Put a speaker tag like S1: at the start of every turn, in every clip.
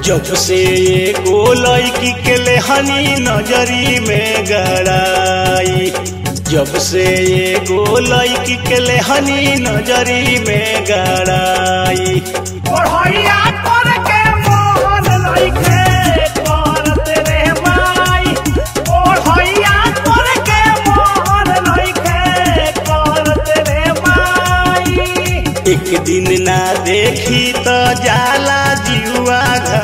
S1: जब से एगो लड़की के लेहनी नजरी में गड़ाई जब से एगो लड़की के लेहनी नजरी में गड़ाई
S2: पढ़ैया करके मोहन लइके करत रे माई पढ़ैया करके मोहन लइके करत रे माई
S1: एक दिन ना देखी तो जाला जुआ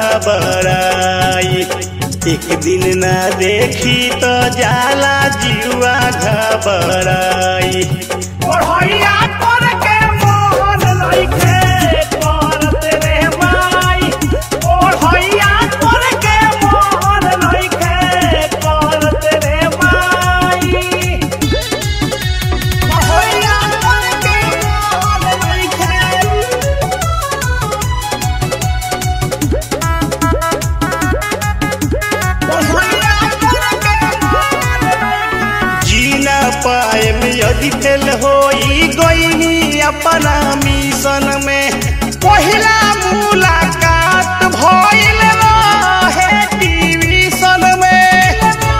S1: घबराई एक दिन ना देखी तो जाला जुआ घबराई
S2: पढ़ैया करके मोहन लइके करत रे माई पढ़ैया करके मोहन लइके करत रे माई पढ़ैया करके मोहन लइके पढ़ैया करके मोहन लइके
S1: जीना पाए में यदि फेल होई गई अपना मिशन में पहिला मुलाकात भइल रहे टीवीशन में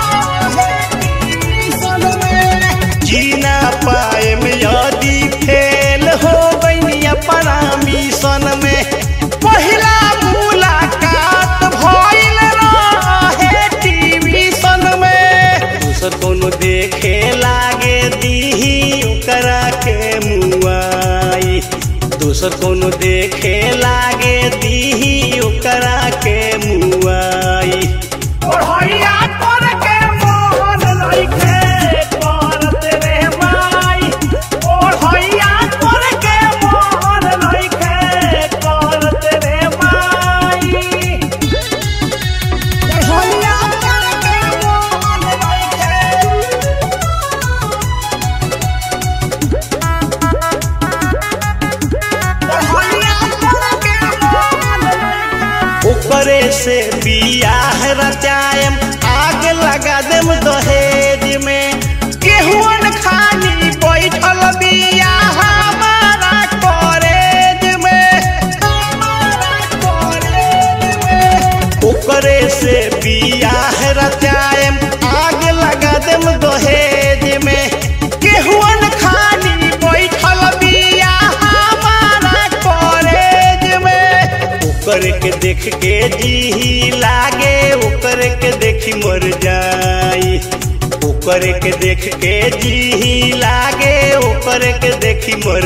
S1: जीना पाए में यदि फेल हो गई अपना मिशन में पहिला मुलाकात भइल रहे टीवीशन में दूसर कोनो देखे लागे दीही ओकरा के मुआई दूसर कोनो देखे लागे दीही ओकरा के मुआई
S2: पढ़ैया करके मोहन लइके करत रे माई पढ़ैया करके मोहन लइके करत रे माई पढ़ैया करके मोहन लइके पढ़ैया करके मोहन लइके
S1: ओकरे से बियाह रचायम आग लगा देम दहेज में केहुअन खानी बैठल बिया हमारा कॉलेज में हमारा कॉलेज में ओकरे से बियाह रचायम आग लगा देम दहेज में केहुअन खानी बैठल बिया हमारा कॉलेज में ओकर के देख के जी लागे ओकर के देखी मर जाई ओकर के देख के जी लागे ओकर के देखी मर